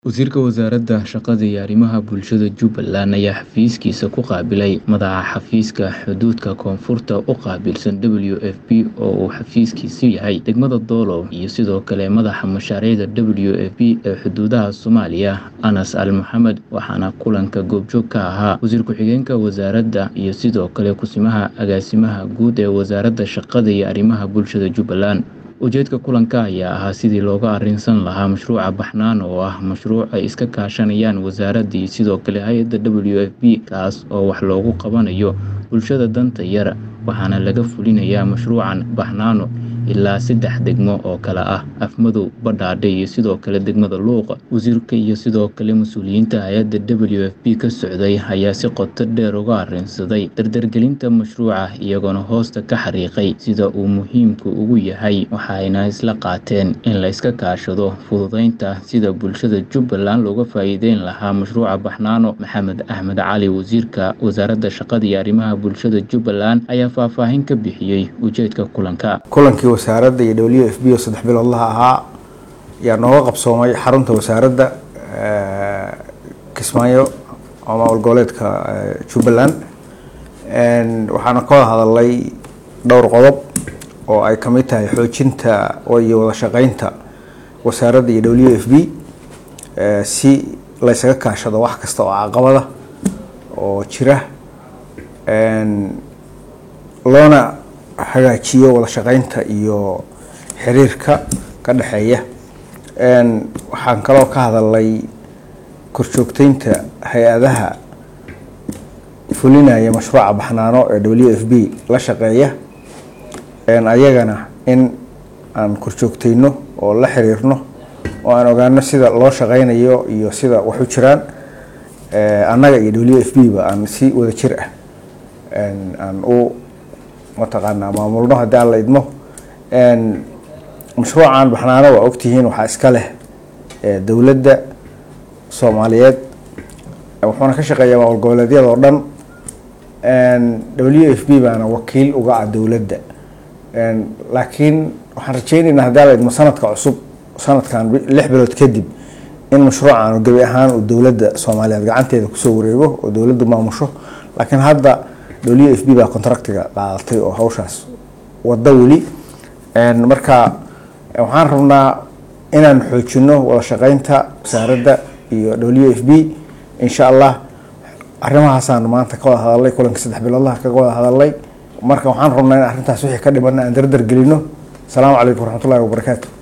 Wasiirka Wasaaradda Shaqada iyo Arrimaha Bulshada Jubbaland ayaa xafiiskiisa ku qaabilay Madaxa Xafiiska Xuduudka Koonfurta u qaabilsan WFP oo uu xafiiskiisu yahay degmada Doolow iyo sidoo kale Madaxa Mashaariicda WFP ee xuduudaha Soomaaliya Anas Al Maxamed waxaana kulanka goobjoog ka ahaa Wasiir Ku-xigeenka Wasaaradda iyo sidoo kale Ku-simaha Agaasimaha Guud ee Wasaaradda Shaqada iyo Arrimaha Bulshada Jubbaland ujeedka kulanka ayaa ahaa sidii looga arrinsan lahaa mashruuca baxnaan oo ah mashruuc ay iska kaashanayaan wasaaradda iyo sidoo kale hay-adda WFP kaas oo wax loogu qabanayo bulshada danta yar waxaana laga fulinayaa mashruucan baxnaano ilaa saddex degmo oo kale ah afmadow badhaadhe iyo sidoo kale degmada luuqa wasiirka iyo sidoo kale mas-uuliyiinta hay-adda WFP ka socday ayaa si qoto dheer uga arrinsaday dardargelinta mashruuca iyagoona hoosta ka xariiqay sida uu muhiimku ugu yahay waxayna isla qaateen in la iska kaashado fududeynta sida bulshada Jubbaland looga faa'iideyn lahaa mashruuca baxnaano Maxamed Axmed Cali wasiirka wasaaradda shaqada iyo arrimaha bulshada Jubbaland ayaa faahfaahin ka bixiyey ujeedka kulanka kulankii wasaaradda iyo w f b oo saddex biloodlaha ahaa ayaa nooga qabsoomay xarunta wasaaradda kismaayo oo maamul goboleedka jubbaland waxaana ka wada hadalay dhowr qodob oo ay kamid tahay xoojinta iyo wada shaqeynta wasaaradda iyo w f b si laysaga kaashado wax kasta oo caqabada oo jira loona hagaajiyo wada shaqeynta iyo xiriirka ka dhexeeya waxaan kaloo ka hadalnay korjoogteynta hay-adaha fulinaya mashruuca baxnaano ee w f b la shaqeeya ayagana in aan korjoogteyno oo la xiriirno oo aan ogaano sida loo shaqeynayo iyo sida wax u jiraan annaga iyo w f b ba aan si wada jir ah aan u mataqaanaa maamulno haddii aan la idmo mashruucan baxnaano waa ogtihiin waxaa iska leh dowladda soomaaliyeed wuxuuna ka shaqeeyaa maamul goboleedyada oo dhan w f b baana wakiil uga ah dowladda laakiin waxaan rajeyneynaa haddii aan la idmo sanadka cusub sanadkan lix bilood kadib in mashruucan gebi ahaan uu dowladda soomaaliyeed gacanteeda kusoo wareego oo dowladdu maamusho laakiin hadda w f b baa contractiga qaadatay oo hawshaas wada weli marka waxaan rabnaa inaan xoojino wada shaqeynta wasaaradda iyo w f b insha allah arrimahaasaan maanta ka wada hadalnay kulanka saddex biloodlaha kaga wada hadalnay marka waxaan rabnaa in arrintaas wixii ka dhimana aan dardar gelino asalaamu calaykum waraxmatullahi wabarakaatu